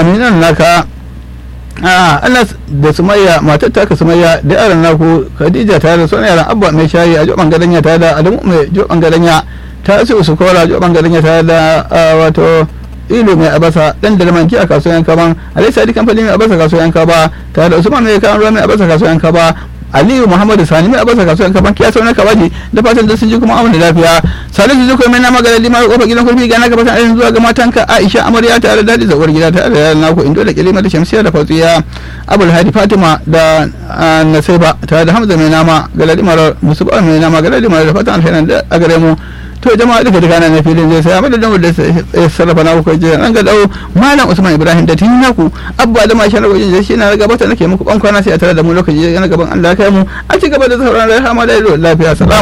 aminan naka a Allah da sumayya matar taka sumayya da yaran naku khadija tare da sauran yaran abba mai shayi a joban gadanya tare da adamu mai joban gadanya ta su su kora joban gadanya tare da wato ilu mai abasa dan da lamanki a kasuwan kaban alai sadi kamfani mai abasa kasuwan kaba tare da usman mai kan ruwa mai abasa kasuwan kaba aliyu muhammadu sani mai abasa kasuwan kaban kiya sauran kabaji da fatan da sun ji kuma amana lafiya salisu zuko mai nama galadi ma kofar gidan kurfi ga naka fatan ainihin zuwa ga matanka aisha amarya tare da dadi zawar gida tare da yaran naku indo da kilima da shamsiya da fautsiya abul hadi fatima da nasaiba tare da hamza mai nama galadi mara musu mai nama galadi mara da fatan alhairan da a gare mu to jama'a duka duka na filin zai sai amma da da ya sarrafa na kuka je an ga dau malam usman ibrahim da tin naku abba da ma shanar gojin shi na gabata nake muku ban kwana sai a tare da mu lokaci na gaban Allah kai mu a ci gaba da sauran rahama da lafiya salamu